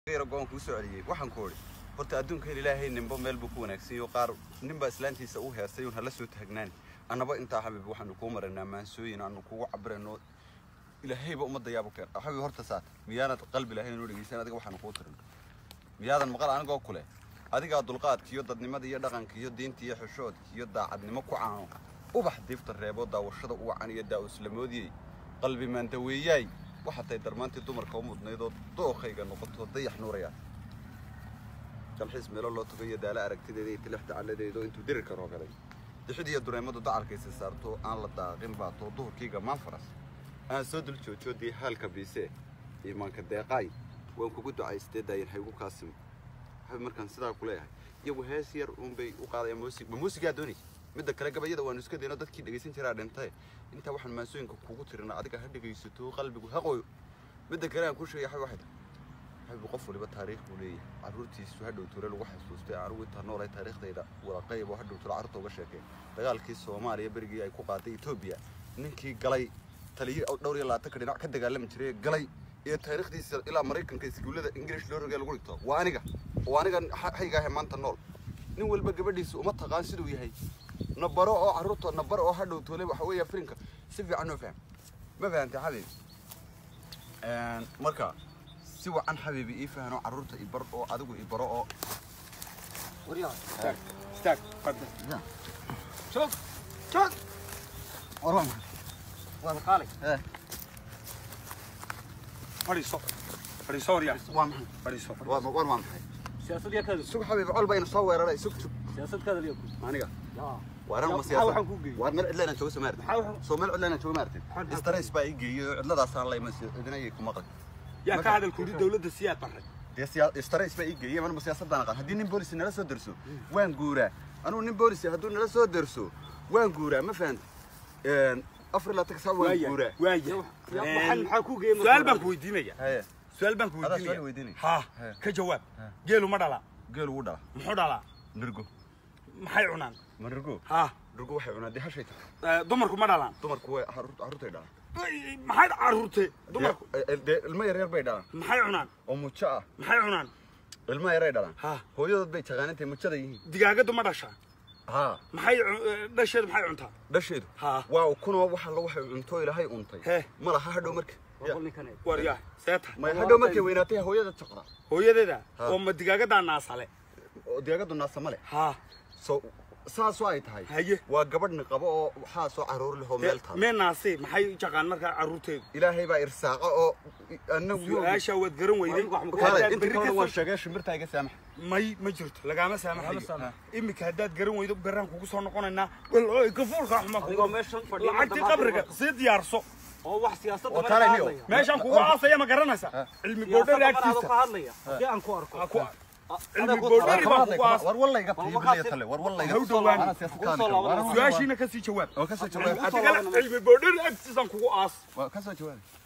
yaro goon kuu soo celiyey waxaan ku odhi horta adduunkan ilaahay ninbo meel buu ku wanaagsan yaho qaar ninbaa islaantiisa u heestay uun hala soo taagnaani annaba intaa xabib waxaanu kuu maraynaa maansooyin aanu kugu cabirayno ilaahayba ummadda yaabu keen xabib horta saata miyaanad qalbi lahayn inuu dhegeysan adiga waxaanu kuu tirin miyaadan maqal anigoo kule adigaa dulqaadka iyo dadnimada iyo dhaqanka iyo diinta iyo xishoodka iyo daacadnimo ku caano ubax diibta reebo daawashada u wacan iyo daa-uslamoodiyey qalbi maandaweeyaay waxaa tahay darmaantii dumarka u mudnayd oo dookhayga noqoto dayax nuuraya dalxiis meelo loo tugayo daala aragtideeda iyo tilix dacaladeedo intuu diri karoo galay dixid iyo dureemadu dacalkaysa saarto aan la daaqin baato duhurkiiga maan faras aan soo dul joojoodii haalka biise iimaanka deeqaay waan kugu ducaystee daayin haygu kaasimo waxay markaan sidaa ku leeyahay iyagu hees yar uunbay u qaadayaan muusig ma muusigaa doonaysa midda kale gabayada waanu iska dayno dadkii dhegaysan jiraa dhintay intaa waxaan maansooyinka kugu tirina adiga ha dhegaysato qalbigu ha qoyo midda kale aan ku sheegay xay waxay tahay xabibu qof waliba taariikh buu leeyahay carruurtiisu hadhow ture lagu xasuustay anigu intaa noolay taariikhdayda wadaqayb oo hadhow ture carruurta uga sheekay dagaalkii soomaaliya berigii ay ku qaaday etoobiya ninkii galay taliyo dhowr iyo labaatanka dhinac ka dagaalami jiray galay iyo taariikhdiisa ilaa maraykanka iskuullada ingiriish loo rogay lagu dhigto waa aniga waa aniga haygaahe maanta nool nin walba gabadhiisa uma taqaan siduu yahay nabaro oo carruurta nabaro oo hadhow toole waxa weeya filinka si fiican noo faham ma fahantay xabiib marka si wacan xabiibi ii fahano carruurta i bar oo adigu i baro oo استاك استاك تفضل Ya. شوف شوف war waa maxay والله قالي Eh. فريسو فريسو يا waa maxay فريسو waa war waa maxay siyaasadya kada sug xabiib col bayna soo weeraray sug sug siyaasad kada liyo aniga yaa waaran ma maxaa siyaasad waxaan ku geeyey? waar meel cidla inaan joogo soo maartay maxaa waxaan- soo meel cidla inaan joogo maartay Maxaan- istarays baa ii geeyey oo cidladaasaan la iman cidina ayay ku maqan يا كهذا الكوري دولة السياد برد dee siyaa- istarays baa ii geeyey manuma siyaasadaan aqaan haddii nin boolisi nala soo derso waan guuraa anugu nin boolisi hadduu nala soo derso waan guuraa ma fahanta afar ilaa tag saa waan وايا guuraa وايا maxaa maxaa ku geeyey سؤال بنك ويدينيا haye سؤال بنك هذا سؤال ويدينيا ويديني. ها ها. كجواب ها. قالوا ما دلا geel ugu dhala محو دلا nirgo محي عنان ma nirgo ها nirgo waxay cunaa dee hashay tahay دمركم ما دلان dumarku way carruur- carruurtay dhalaan محي عرورتي دمركم Dee- dee ilmo yaryar bay dhalaan محي عنان oo mujo ah محي عنان ilmo yaray dhalaan ها hooyadood bay taqaanintay mujada yihiin دقاقة ما دشا haa محي دشيد محي عنتا dhasheedu ها waa ukunoo waxa la waxay cunto ilaahay untay Hee. ma laha hadhow marka Ya. ninkan وريا سيتا may hadhow markay weynaatay hooyada jaqda هو يددا ها. وما دقاقة دا ناسالة oo deegadu naasa ma leh ها so saasoo ay tahay هاي waa gabadhni qabo oo waxaa soo caruur leh oo meel taal مين ناسي محي جاقان مركا عرورتي ilaahay baa irsaaqa oo anagu سؤاشا ودقرن ويدين kaalay inta kalena waan sheegay shimbirta iga saamax may ma jirto lagama saamaxayo saamaxayo. iminka haddaad garan weydo beraan kugu soo noqonaynaa wal ooy gafuulka xuma adigoo meeshan fadhiya lacagtii qabriga sii diyaarso oo wax siyaasadda Oo mara kaalay ka niyo. hadlaya. meeshaan kugu aasaya ma garanaysa cilmi boodhari Siyaasadda mara adoo agtiisa ka hadlaya haddii aan ku arko Ha ku- Ah, cilmi adaa ku boodhari baa kugu aas war wallayga fiibilaya tale war wallayga Haw dhowaan. Ana siyaasad ka Ku soo hadli karo. laabanaya. War- su-aashiina kasii jawaab oo ka soo jawaab adiga cilmi boodhari agtiisaan kugu aas waa ka soo jawaab